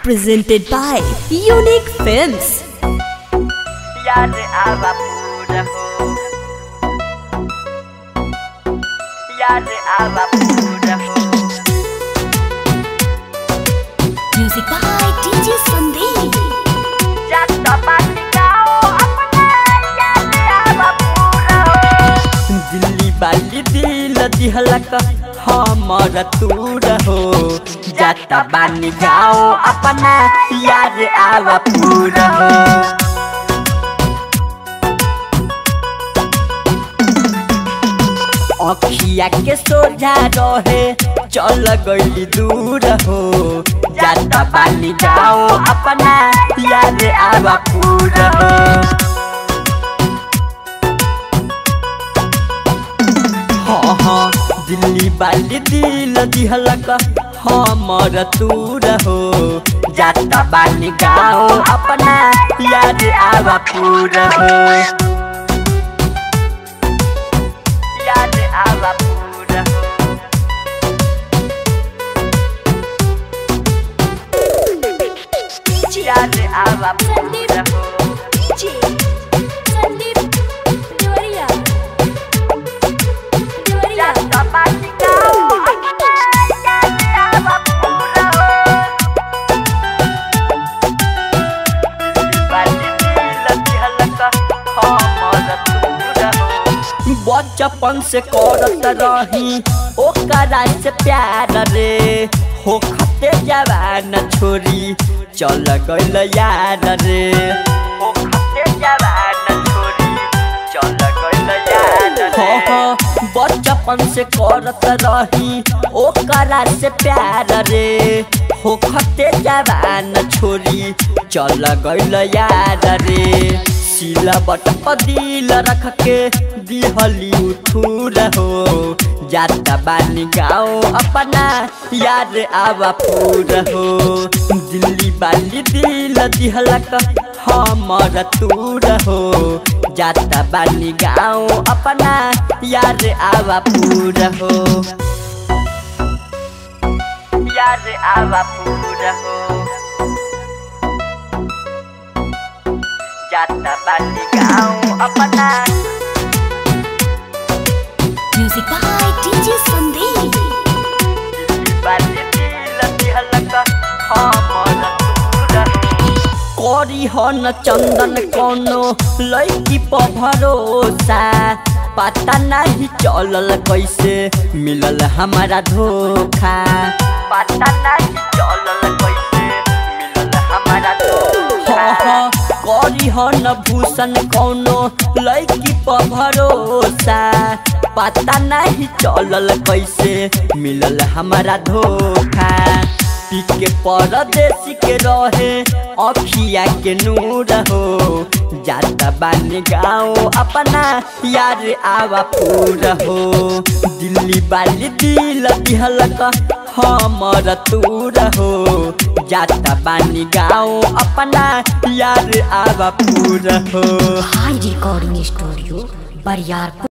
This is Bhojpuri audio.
presented by Unique Films. याद आवा पूरा हो याद आवा पूरा हो Music by DJ Sandeep. जट बात गाओ अपना याद आवा पूरा हो दिल्ली वाली दिल दिहलक हमर तूर हो जट बानी गाओ अपना याद आवा पूरा हो अखिया के सोझा रहे चल गई दूर हो जाता पानी जाओ अपना याद आवा पूरा हो हाँ हाँ दिल्ली वाली दिल दिहलक हमर तूर हो जाता पानी गाओ अपना याद आवा पूरा हो याद आवा पूरा हो याद आवा पूरा हो DJ Sandeep Gloria. Gloria. जट बात गाओ अपना याद आवा पूरा हो बचपन से करत रही ओकरा से प्यार रे हो खते जवान छोरी चल गइल यार रे हो खते जवान छोरी चल गइल यार रे बचपन से करत रही ओकरा से प्यार रे हो खते जवान छोरी चल गइल यार रे सिला बट दिल रख के दिहली उठूर हो जाता बानी गाओ अपना याद आवा पूर हो दिल्ली वाली दिल दिहलक हमर तूर हो जाता बानी गाओ अपना याद आवा पूर हो याद आवा पूर हो जाता बानी गाओ अपना Music by DJ Sandeep. करी हन चंदन कोनो लड़की पर भरोसा पता नहीं चलल कैसे मिलल हमारा धोखा पता नहीं चलल कैसे मिलल हमारा धोखा करी हन भूषण कोनो लड़की पर भरोसा पता नहीं चलल कैसे मिलल हमारा धोखा के परदेसी के रहे अखिया के नूर हो जाता बानी गाँव अपना यार आवा पूरा हो दिल्ली वाली दिल दिहलक हमर तूर हो जाता बानी गाँव अपना यार आवा पूरा हो High Recording Studio, Bariarpur.